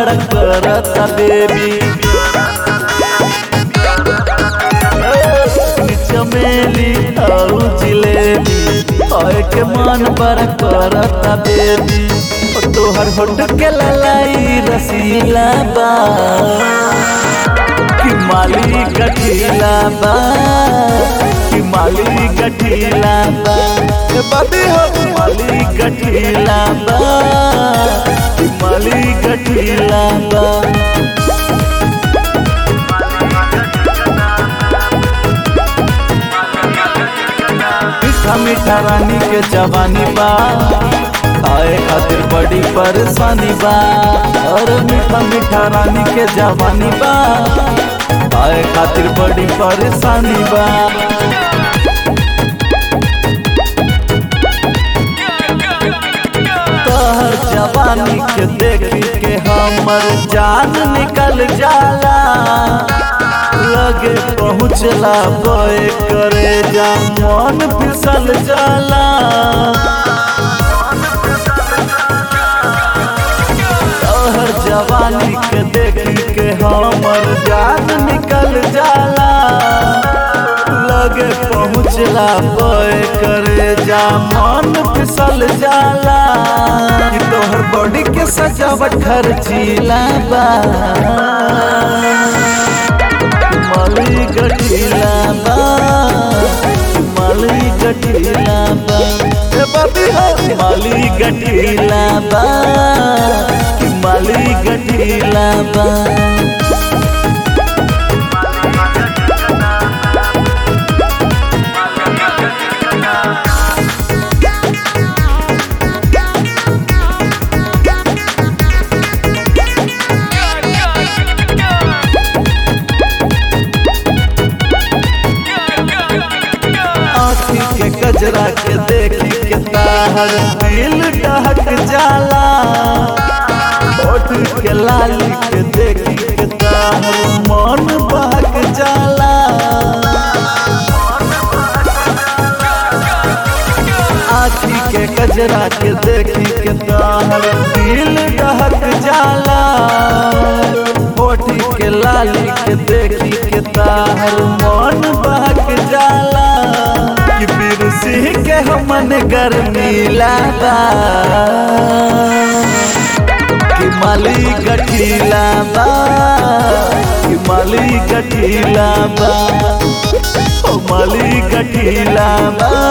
बड़ा करता बेबी चमेली और जिलेबी ओए के मन बड़ा करता बेबी ओ तोहर होट के ललाई रसीला बा कि माली गठीला बा कि माली गठीला बा ए बाबी हो माली गठीला बा कि माली गठीला बा मीठा मीठा रानी के जवानी बा आए खातिर बड़ी परेशानी बा और मीठा मीठा रानी के जवानी बा आए खातिर बड़ी परेशानी बा तोहर जवानी के देखी के हमर जान निकल जाला लगे पहुँचला बोए करे जा मन फिसल जाला तोहर जवानी के देखी के हमर जान निकल जाला लगे पहुँचला बोए करे जा मन फिसल जाला कि तोहर बॉडी के सजावट खर्चीला बा माली गठीला बा माली गठीला बा ए बाबी हो माली गठीला बा माली गठीला बा आँखी के गजरा के देखी के ताहर दिल डहक जाला होठ के लाली के देखी के ताहर मन बहक जाला आँखी के गजरा के देखी के ताहर दिल डहक जाला होठ के लाली के देखी के ताहर मन बहक जाला कि बीर सिंह के हमन गर्मीला बा कि माली गठीला बा कि माली गठीला बा ओ माली गठीला बा